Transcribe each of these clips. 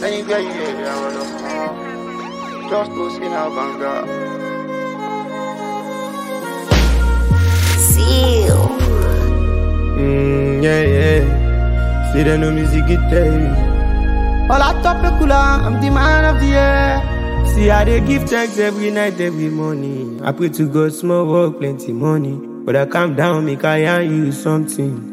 Anywhere you hear, I wanna Just go see now, banga. Seal. Mm, yeah, yeah. See the no music guitar. All I top a cooler, I'm the man of the year. See, I dey give thanks every night, every morning. I pray to God, small work, plenty money. But I calm down, make I yarn you something.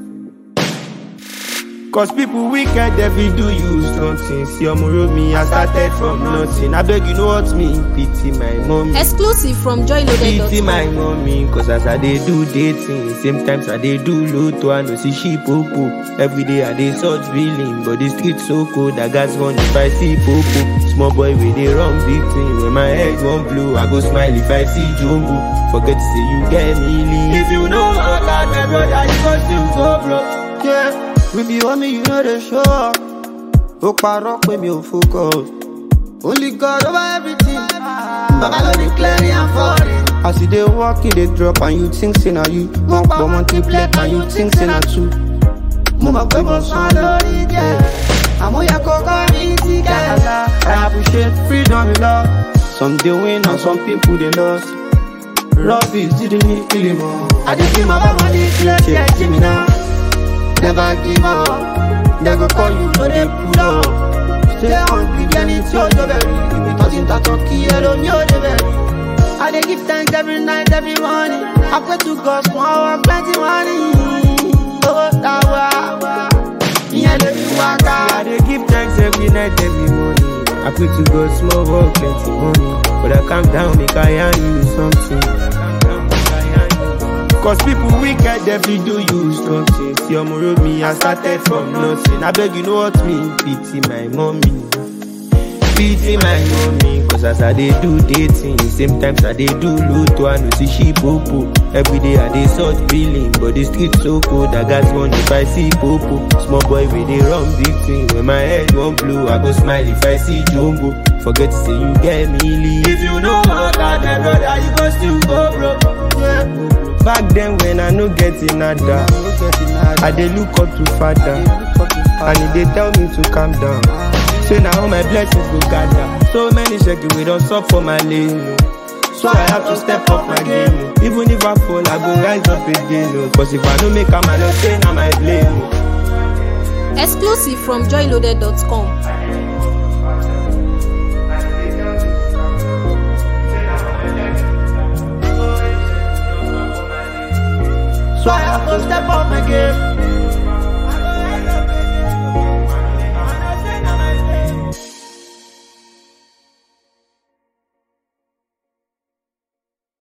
Cause people wicked, every do you something. See, I'm me, I started from nothing. I beg you know what me, pity my mommy. Exclusive from Pity joyloaded.com. my mommy, cause as I dey do dating, same times I dey do lotto, I know see she popo. Every day I dey search feeling, but the street so cold, I got one if I see popo. Small boy with they run big thing, when my head won't blow, I go smile if I see jumbo. Forget to say you get me leave. If you know how God, my brother, you go still go broke. Yeah, we be on me, you know the show up. Ó parọ́ pé mi ò focus. Only God over everything. Baba no dey clear and foreign. As you dey walk, you dey drop and you think say na you. Mo pọ̀ multiplet and you think say na two. Mo mọ̀ pé mo sàn lórí jẹ́. Àmúyẹ kókó mi ti kẹ́. I appreciate freedom in love. Some dey win and some people dey lost. Love is the need feeling more. I dey feel my body clear, yeah, see me now. Never give up. They go call you, no they pull up. Stay hungry, then it's your job. Ibi tó ti ń ta tọ́kì ẹ̀rọ ní òde bẹ̀rẹ̀. I dey give thanks every night, every morning. I pray to God, small work, plenty money. Owó táwa, ìyẹn lè fi wá ká. I dey give thanks every night, every morning. I pray to God, small work, plenty money. But I calm down, make I yarn you something. Cause people wicked, every do you something. See, I'm road me, I started from nothing. I beg you know what me, pity my mommy. Pity my mommy, cause as I dey do dating, same times I dey do lotto, I know see she popo. Every day I dey sort feeling, but the street so cold, I got one if I see popo. Small boy with they run big thing, when my head won't blow, I go smile if I see jumbo. Forget to say you get me leave. If you know how God, my brother, you go still go broke. Yeah. Back then when I no get nada, I dey look up to father, and he dey tell me to calm down. Say now all my blessings go gather. So many shaky we don't stop for my lane. oh. So I have to step up my game. oh. Even if I fall, I go rise up again. oh. Cause if I don't make a man, I say now my blame. oh. Exclusive from joyloaded.com. So I have to step up my game.